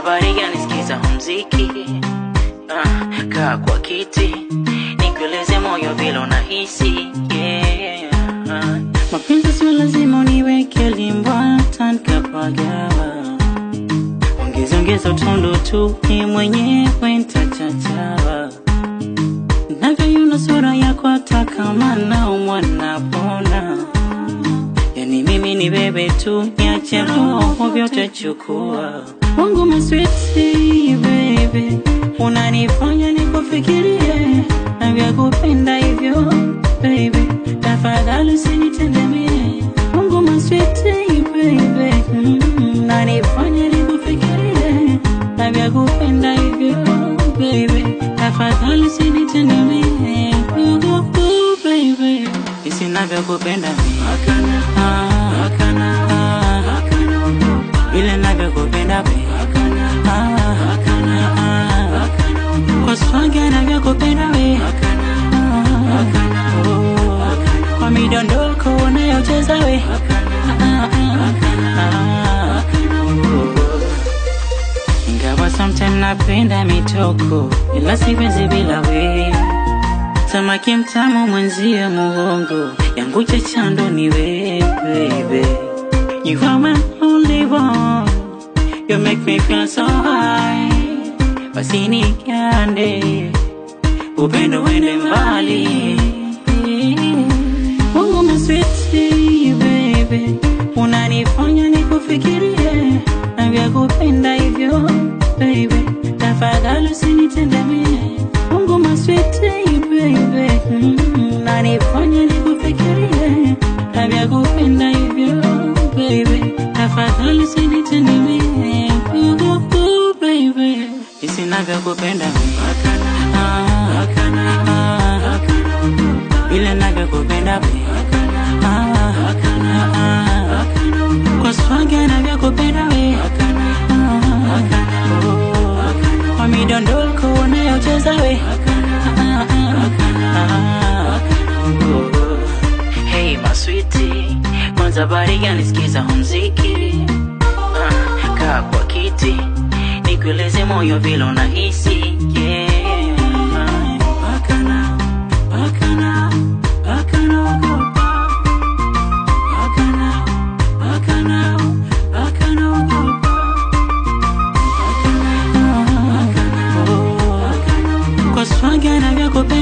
kwanza bariga nisikiza mziki uh, kaa kwa kiti nikueleze moyo vile unahisi yeah. uh. mapenzi sio lazima uniweke limbwa tankapagawa ongeza ongeza utondo tu ni mwenyewe ntachachawa navyoiona sura yako hata kama naumwa napona yani mimi ni bebe tu niache roho vyote chukua wangu maswiti bebe unanifanya nikufikirie na vya kupenda hivyo baby tafadhali usinitendemie wangu maswiti bebe mm, unanifanya nikufikirie na vya kupenda hivyo baby tafadhali usinitendemie Ooh, ooh, baby isi navyokupenda mimi Ah, ah, vile navyokupenda baby Ah, ah, kwa swaga navyokupenda we Ah, oh, kwa midondoko unayocheza we Ah, ah, ah, oh. ingawa sometime napenda mitoko ila siwezi bila we samaki mtamu mwenzie muhongo yangu chachando ni we baby you are my only one you make me feel so high basi nikande upendo wende mbali Mungu maswiti baby unanifanya nikufikirie na vya kupenda hivyo baby tafadhali usinitendemie Mungu maswiti baby mm, unanifanya nikufikirie na vya kupenda hivyo baby tafadhali usinitendemie Ooh, ooh, baby jinsi navyokupenda Ah, ah, vile navyokupenda baby. Ah, ah, kwa swaga navyokupenda we Ah, oh, kwa midondoko unayocheza we Ah, ah, oh. Hey maswiti, kwanza bariga nisikiza muziki Ah, kaa kwa kiti nikueleze moyo vile unahisi yeah. Bakana, bakana, bakana, ogopa. Bakana, bakana, bakana, ogopa. Bakana, bakana, oh. kwa swaga navyokupenda